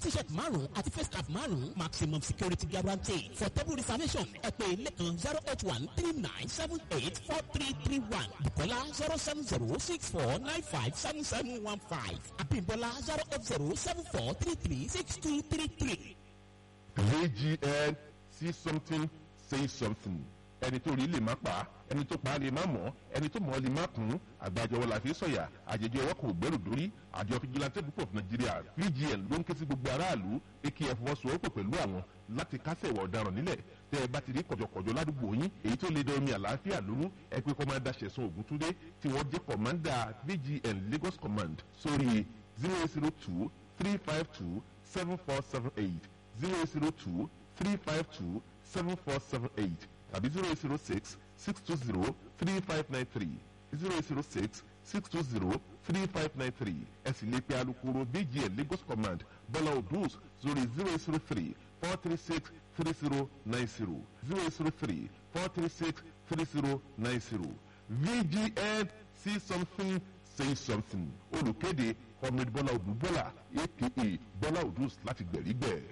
t-shirt márùn-ún àti face cap márùn-ún maximum security guarantee for table reservation ẹ pè lẹ́kan zero eight one three nine seven eight four three three one bukola zero seven zero six four nine five seven seven one five abimbola zero eight zero seven four three three six two three three. agn see something say something ẹni tó rí lè má pa á ẹni tó pa á lè má mọ̀ ẹni tó mọ̀ ọ́ lè má kún àgbàjọwọ́ la fi sọ̀yà àjẹjọ ọwọ́ kò gbẹ́rù dórí àjọ fìjìláńtẹ́ púpọ̀ fún nàìjíríà vgn ló ń ké sí gbogbo aráàlú pé kí ẹ fọwọ́sowọ́pọ̀ pẹ̀lú àwọn láti kásẹ̀ ìwà ọ̀daràn nílẹ̀ tẹ́ ẹ bá ti rí kọ̀jọ̀kọ̀jọ̀ ládùúgbò yín èyí tó lè dán omi àlàáfíà lónú ẹ pé kọ́mándà ṣẹ̀sán ògúntúndé tí wọ́n jẹ́ kọ̀mándà vgn lagos command sórí zero zero two three five two seven four seven eight zero zero two three five two seven four seven eight tàbí zero zero six six two zero three five nine three zero zero six six two zero three five nine three ẹ sì lè pe alukoro bgn lagos command bọ́lá odus sórí zero zero three four three six three zero nine zero zero zero three four three six three zero nine zero vgn see something say something olùkéde comrade bọ́lá odù bọ́lá aka bọ́lá odus láti gbẹ̀rígbẹ̀.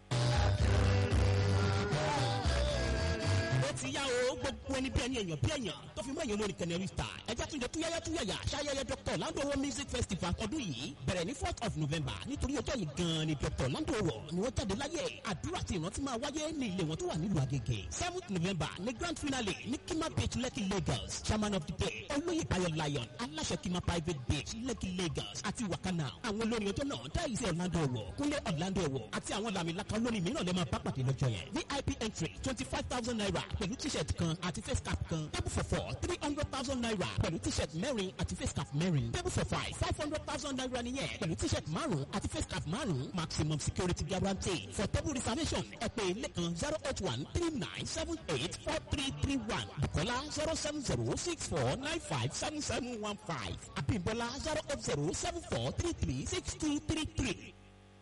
ó ti yá o gbogbo ẹni bí ẹni èèyàn bí èèyàn tó fi mọ èèyàn lórí canary star ẹjẹ tún jẹ túyáyá túyáyá ṣayẹyẹ dr landowo music festival ọdún yìí bẹ̀rẹ̀ ní fourth of november nítorí ọjọ́ yìí gan-an ni dr landowo ni wọ́n jáde láyé àdúrà tí ìrántí máa wáyé ní ilé wọn tó wà nílùú àgègè seventh november ní grand finale ní kima beach lekki lagos chairman of the day olóyè bayo lion aláṣẹ kima private beach lekki lagos àti wakana àwọn olórin ọjọ́ náà dá ìsí orlando wọ̀ kúnlé orlando wọ̀ àti àwọn làmìlaka olórin mìíràn lè máa bá pàdé lọ́jọ́ yẹn vip entry twenty five thousand naira pẹ̀lú t-shirt kan àti face cap kan table for four three hundred thousand naira pẹ̀lú t-shirt mẹ́rin àti face cap mẹ́rin table for five five hundred thousand naira nìyẹn pẹ̀lú t-shirt márùn àti face cap márùn maximum security guarantee for table reservation ẹ pè lẹ́kan zero eight one three nine seven eight four three three one bukola zero seven zero six four nine five seven seven one five abimbola zero eight zero seven four three three six two three three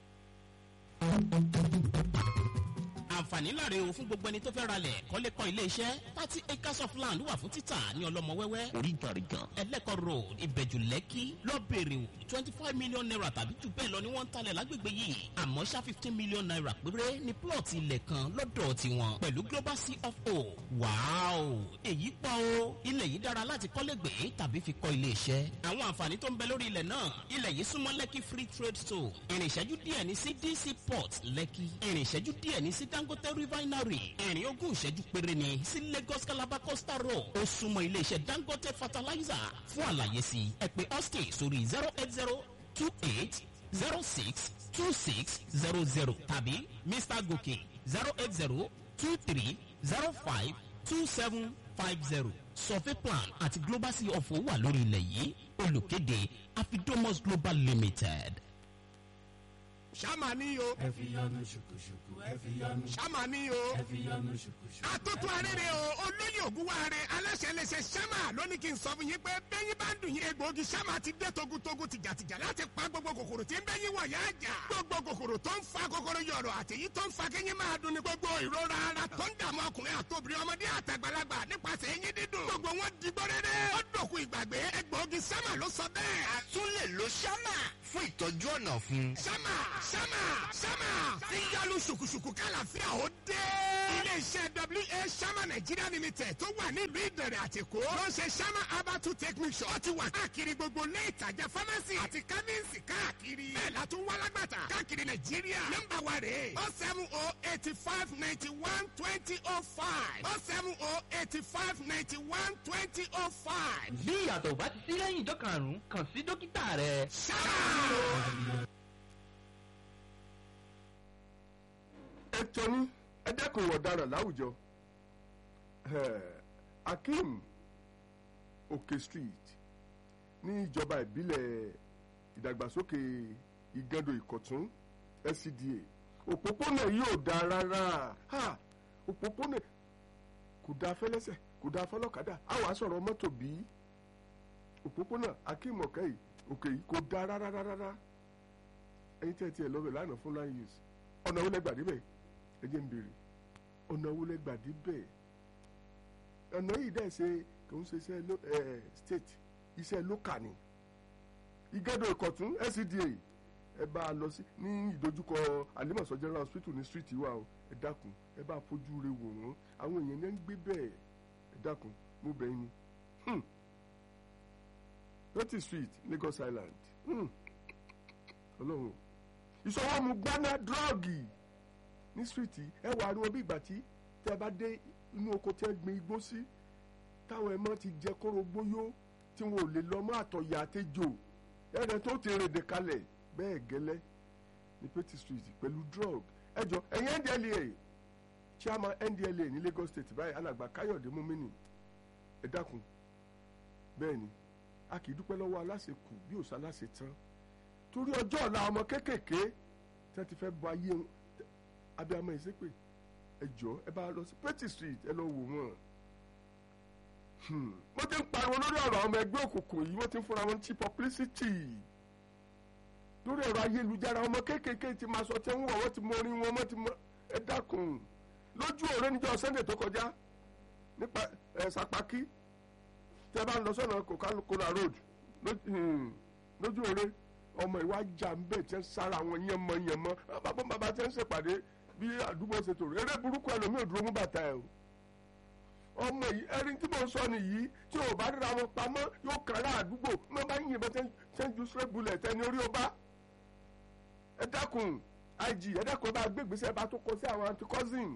àǹfààní láre o fún gbogbo ẹni tó fẹ́ ralẹ̀ kọ́lé kọ́ ilé iṣẹ́ thirty acres of land wà fún títà ní ọlọ́mọ wẹ́wẹ́ orígànrígàn ẹlẹ́kọ̀ road ìbẹ̀jù lẹ́kì lọ́bẹ̀rẹ̀ o twenty five million naira tàbí jù bẹ́ẹ̀ lọ ni wọ́n ń talẹ̀ lágbègbè yìí àmọ́ ṣá fifteen million naira péré ní plọ̀tì ilẹ̀ kan lọ́dọ̀ tiwọn pẹ̀lú global cfo wàáò èyí pọ̀ o ilẹ̀ yìí dára láti kọ́lé gbé tàbí fi kọ́ ilé iṣẹ́ àwọn àǹfààní tó ń bẹ lórí ilẹ̀ náà ilẹ̀ yìí súnmọ́ lẹ́kì free trade zone ìrìn ìṣẹ́jú díẹ̀ ní sí dc port lẹ́kì ìrìn ìṣẹ́jú díẹ̀ ní sí dangote refinery ìrìn ogún ìṣẹ́jú péré ni sí lagos calabar coastal road ó súnmọ́ iléeṣẹ́ dangote fertilizer fún àlàyé sí ẹ pé austin sórí zero eight zero two eight zero six two six zero zero tàbí mr gòkè zero eight zero two three zero five two seven five zero survey plan àti global sea of wà lórí ilẹ̀ yìí olùkéde afidomos global limited. Ṣáma ní o. ẹ fi yọnu ṣùkùṣùkù ẹ fi yọnu. Ṣáma ní o. ẹ fi yọnu ṣùkùṣùkù. Atótó arére o, olóyè ògúnwáre aláṣẹlẹsẹ Ṣáma ló ní kí n sọ fún yín pé bẹ́yìn bá ń dùn yín egbòogi Ṣáma ti dé togutogu tìjàtìjà láti pa gbogbo kòkòrò tí ń bẹ́yìn wọ̀ yá jà. Gbogbo kòkòrò tó ń fa kòkòrò yọ̀rọ̀ àti èyí tó ń fa kẹ́yìn máa dùn ní gbogbo ìrora ara tó ń dààmú ọkùnrin àtòbìnrin ọmọdé àtàgbàlagbà nípasẹ̀ eyín dídùn. Gbogbo wọn di gbọ́rẹ́rẹ́. Ó dòkú ìgbàgbé egbòogi Ṣáma ló sọ bẹ́ẹ̀. a tún lè lo ṣámà fún ìtọ́jú ọ̀nà fún. Ṣámà Ṣámà Ṣámà ti yálù ṣùkùṣùkù kálàfíà ó dé. Ilé-iṣẹ́ WA Ṣámà Nàìjíríà Limited tó wà nílùú Ìdẹ̀rẹ̀ àtìkó ló ń ṣe Ṣámà Herbal Technique ó ti wà káàkiri gbogbo ilé ìtajà fámásì àti kábíyèsí káàkiri. Bẹ́ẹ̀ la tún wá lágbàtà káàkiri Nàìjíríà. Nọ́mbà wa rèé o seven o eighty five ninety one twenty o five o seven o eighty five ninety one twenty o five. bí ìyàtọ̀ bá ti sí lẹ́yìn ìjọ karùn-ún kàn sí dókítà rẹ. Ṣámà. ẹ tọ́ni ẹ dẹ́kun ìwà ọ̀daràn láwùjọ Eh, akeem òkè street ní ìjọba ìbílẹ̀ ìdàgbàsókè ìgàndò ìkọ̀tún scda òpópónà yóò da rárá Ha! òpópónà kò da fẹ́lẹ́sẹ̀ kò da fọlọ́kadà á wàá sọ̀rọ̀ mọ́tò bí òpópónà akeem òkè yìí òkè yìí kò da rárá rárá ẹyin tẹ́ ẹ tiẹ̀ lọ́bẹ̀ lánàá fún nine years ọ̀nà wo lẹ gbà débẹ̀ ẹ jẹ́ ń béèrè ọ̀nà wo lẹ gbà débẹ̀ ọ̀nà yìí dẹ̀ ṣe kò ń ṣe iṣẹ́ lo- eh, state iṣẹ́ local ni ìgẹ́dọ̀ ìkọ̀tún scda ẹ bá a lọ sí ní ìdojúkọ alimọ̀sọ general hospital ní street wa o ẹ dákun ẹ bá a fojú re wò wọ́n àwọn èèyàn náà ń gbé bẹ́ẹ̀ ẹ dákun mo bẹ̀ yín ni Hmm. Naughty street Lagos Island Hmm. ọlọ́run ìṣọwọ́ mu gbaná dírọ́ọ̀gì ní street ẹ wà ní wọn bí ìgbà tí tẹ bá dé inú oko tí wọn gbin igbó sí táwọn ẹmọ ti jẹ kóró gbóyó tí wọn ò lè lọ mọ àtọyà àtẹjọ ẹrẹ tó ti rèdè kalẹ̀ bẹ́ẹ̀ gẹ́lẹ́ ní Petty street pẹ̀lú drug ẹjọ ẹ̀yin NDLEA chairman NDLEA ní Lagos state báyìí alàgbà Káyọ̀dé Múmínì ẹ dákun bẹ́ẹ̀ ni a kì í dúpẹ́ lọ́wọ́ aláṣẹ kù bí òṣà aláṣẹ tán torí ọjọ́ ọ̀la ọmọ kéékèèké tí wọ́n ti fẹ́ bọ ayé wọn abiyamọ ìsépè ẹ jọ ẹ bá lọ sí Petty street ẹ lọ wò wọn wọ́n ti ń pariwo lórí ọ̀rọ̀ ọmọ ẹgbẹ́ òkùnkùn yìí wọ́n ti ń fúnra wọn cheap publicity lórí ẹ̀rọ ayélujára ọmọ kéékèèké ti máa sọ tí ń wọ̀ wọ́n ti mọ orin wọn wọ́n ti mọ ẹ dákun lójú òre níjọ́ Sunday tó kọjá nípa ẹ Sàpákí tẹ bá ń lọ sọ́nà Coca-Cola road lójú òre ọmọ ìwà jà ń bẹ̀ tẹ́ ń sára wọn yẹmọ yẹmọ bàbá bàbá tẹ́ ń ṣèpàdé bí àdúgbò ṣe tòrò eré burúkú ẹlòmíì ò dúró mú bàtà ẹ o ọmọ yìí ẹni tí mo sọ nìyí tí ò bá ríra wọn pamọ́ yóò kàn lá àdúgbò ní wọn bá ń yìnbọn tẹ́ ń ju straight bullet ẹni orí ọba ẹ dákun ig ẹ dákun ẹ bá gbégbèsè ẹ bá tó kọ sí àwọn anti cousin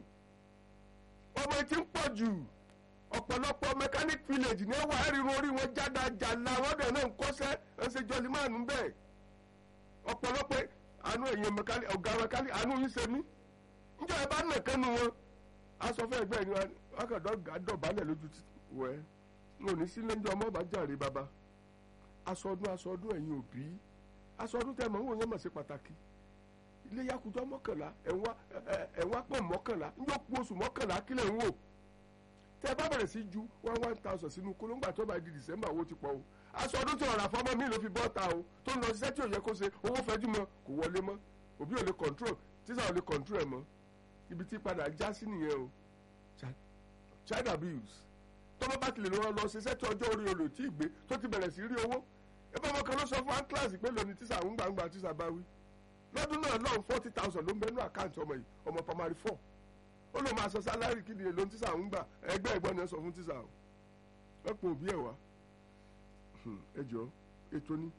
ọmọ yìí ti ń pọ̀ jù ọ̀pọ̀lọpọ̀ mechanic village ní ẹwà ẹ̀rìnrún orí wọn jáda jàlá wọn dẹ̀ náà ń kọ́sẹ́ ẹ̀ ń ṣe jọlímọ́ọ̀nù bẹ́ẹ̀ ọ̀pọ̀lọpọ̀ àánú ẹ̀yìn mechanic ọ̀gá mechanic àánú yín ṣe mí njẹ́ ẹ bá nà kẹ́nu wọn aṣọ fẹ́ ẹgbẹ́ ni wọn kàn dọ́gà dọ̀bálẹ̀ lójú wẹ̀ n ò ní sí lẹ́jọ́ ọmọ bá jàre bàbá aṣọ ọdún aṣọ ọdún ẹ̀yin òbí aṣọ ọdún tẹ́ mọ̀ ń wò yẹn mọ̀ sí pàtàkì ilé yakujọ mọ́kànlá ẹ̀wọ́n apọ̀ mọ́kànlá njọ́ kú oṣù mọ́kànlá kílẹ̀ ń wò tẹ bá bẹ̀rẹ̀ sí ju one one thousand sínú kólóńgbà tó bá di december owó ti pọ̀ o aṣọ ọdún tí ọ̀rà fọmọ mi ló fi bọ́ ta o tó ń lọ ṣiṣẹ́ tí ò yẹ kó ṣe owó fẹ́jú mọ́ kò wọlé mọ́ òbí ò lè control tíṣà ò lè control ẹ̀ mọ́ ibi tí padà já sí nìyẹn o child abuse tọ́mọ bá ti lè lọ lọ ṣiṣẹ́ tí ọjọ́ orí olè tí ì gbé tó ti bẹ̀rẹ̀ sí rí owó ẹgbẹ́ ọmọ kan ló sọ fún kíláàsì pé lónìí tíṣà ń gbàǹgbà tíṣà bá wí lọ́dún náà lọ́n forty thousand ló ń bẹ́nu àkáǹtì ọmọ yìí ọmọ primary four ó ló máa sọ sálárì kí ni èlò tíṣà ń gbà ẹgbẹ́ ẹ̀gbọ́n ni ẹ sọ fún tíṣà o ẹ pọ̀ òbí ẹ̀ wá ẹ jọ ètò ní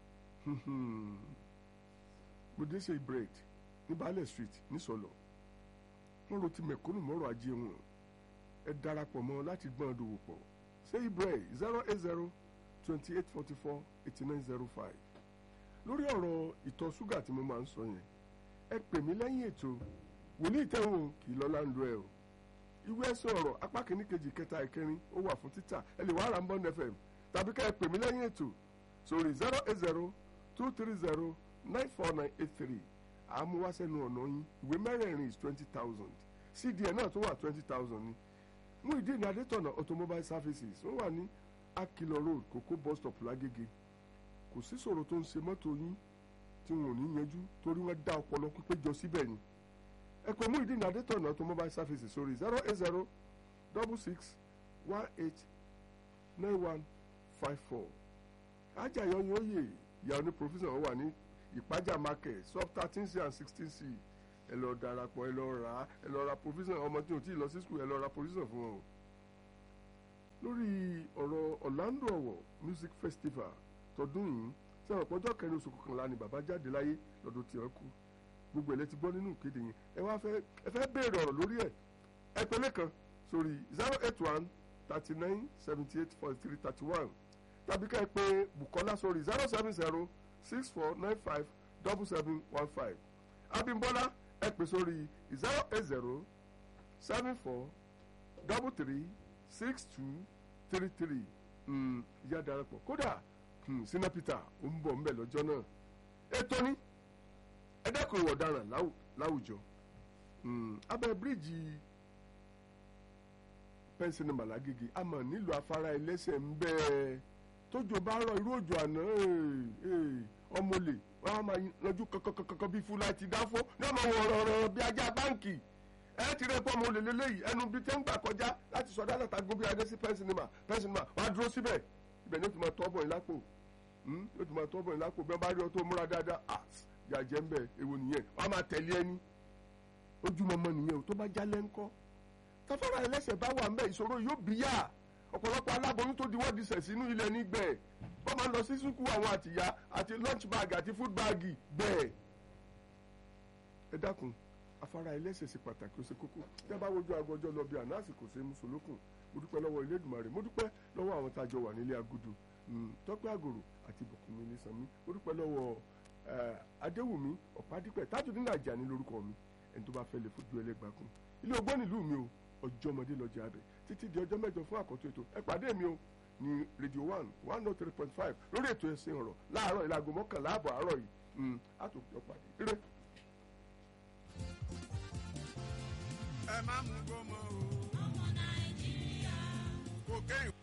gbòdèsè bread ní baálẹ̀ street ní sọlọ wọ́n ro ti mẹ̀kúnnù mọ́rọ̀ ajé wọn ẹ darapọ̀ mọ́ láti gbọ́n dòwò pọ̀ say bread zero eight zero twenty eight forty four eighty nine zero five lórí ọ̀rọ̀ ìtọ̀ ṣúgà tí mo máa ń sọ yẹn ẹ pè mí lẹ́yìn ètò wòlíì tẹ̀wọ̀n kì í lọ́la ń lo ẹ o ìwé ẹ̀sùn ọ̀rọ̀ apá kìíní kejì kẹta ìkẹrin ó wà fún títà ẹ lè wá ra mbọ́n fm tàbí ká ẹ pè mí lẹ́yìn ètò sórí zero eight zero two three zero nine four nine eight three àmúwásẹ́nu ọ̀nà yín ìwé mẹ́rẹ̀ẹ̀rin is twenty thousand cdn náà tó wà twenty thousand ni Muyideen Adétọ̀nà automobile services wọ́n wà ní Akilọ road Koko bus stop lágége kò sí ṣòro tó ń ṣe mọ́tò yín tí wọn ò ní yanjú torí wọ́n dá ọpọlọ pípé jọ síbẹ̀ ni ẹ pè Muyideen Adétọ̀nà automobile services sórí zero eight zero double six one eight nine one five four ajayan yóò yè ìyá ní profession wà ní ìpájà market sub thirteen c and sixteen c ẹ lọ darapọ̀ ẹ lọ rà á ẹ lọ ra provision ọmọ tí o ti lọ sí school ẹ lọ ra provision fún wọn o lórí ọ̀rọ̀ Orlando ọ̀wọ̀ music festival tọdún yìí sẹ́wọ̀n pọ́jọ́ kẹrin oṣù kọkànlá ni bàbá jáde láyé lọ́dún tí wọ́n kú gbogbo ẹ̀ lẹ́ ti gbọ́ nínú ìkéde yẹn ẹ wá fẹ́ ẹ fẹ́ béèrè ọ̀rọ̀ lórí ẹ̀ ẹ pẹ̀lẹ́ kan sórí zero eight one thirty nine seventy eight forty three thirty one tàbí ká ẹ pè Bukola sórí zero seven zero six four nine five double seven one five Abímbọ́lá ẹ pè sórí zero eight zero seven four double three six two three three ìyá darapọ̀ kódà sínú peter ó ń bọ̀ ńbẹ̀ lọ́jọ́ náà ètò ní ẹ dẹ́kun ìwà ọ̀daràn láwùjọ abẹ́ bíríìjì pẹ́ńsìnì màlágége a mọ̀ nílò afárá ẹlẹ́sẹ̀ ń bẹ́ẹ̀ tójò bá rọ irú òjò àná ọmọ olè wọn á máa lọ́jú kankankankan bíi fúláìtì dáfó ní ọmọ wọn rọrọ bíi ajá báǹkì ẹ ti rẹ pọ́ ọmọ olè lélẹ́yìí ẹnu bíi tẹ́ ń gbà kọjá láti sọdá láta gómìnà adé sí pẹ́ńsìnìmà pẹ́ńsìnìmà wàá dúró síbẹ̀ ibẹ̀ ni ó ti máa tọ́ bọ̀ yín lápò yóò ti máa tọ́ bọ̀ yín lápò bí wọ́n bá rí ọ tó múra dáadáa yàjẹ́ ń bẹ̀ èwo nìyẹn wọ́n á máa tẹ̀lé ẹni ojúmọmọ nìyẹn o tó bá jálẹ̀ ńkọ́ tafara ẹlẹ́sẹ̀ bá wà ńbẹ̀ ìṣòro yóò bí yá ọ̀pọ̀lọpọ̀ aláboyún tó diwọ́ di sẹ̀ sínú ilẹ̀ nígbẹ̀ wọ́n máa ń lọ sí sùkú àwọn àtìyá àti lunch bag àti food bag bẹ́ẹ̀ ẹ dákun afárá ẹlẹ́sẹ̀ ṣe pàtàkì ó ṣe kókó tẹ́ bá wojú aago ọjọ́ lọ bí àná àsìkò ṣe mú solókùn mo dúpẹ́ lọ́wọ́ Elédùmarè mo dúpẹ́ lọ́wọ́ àwọn tá a jọ wà nílé agudu tọ́pẹ́ àgòrò àti bùkúnmi ní sanmi mo dúpẹ́ lọ́wọ́ adéwùmí ọ̀pádípẹ̀ tájùdín nàìjà ní lórúkọ mi ẹni tó bá fẹ́ lè fojú ẹlẹ́gbàkun ilé ọgbọ́n nílùú mi o ọjọ́ ọmọdé lọ́jà abẹ títí di ọjọ́ mẹ́jọ fún àkọ́tún ètò ẹ pàdé mi o ní rédíò one one oh three point five lórí ètò ẹ̀sìn ọ̀rọ̀ láàárọ̀ ìlàgò mọ́kànlá àbọ̀ àárọ̀ yìí àtòkè ọ̀pàdé ire. ẹ má mú gbọmọ o. ọmọ nàìjíríà. kò kẹ́yìn.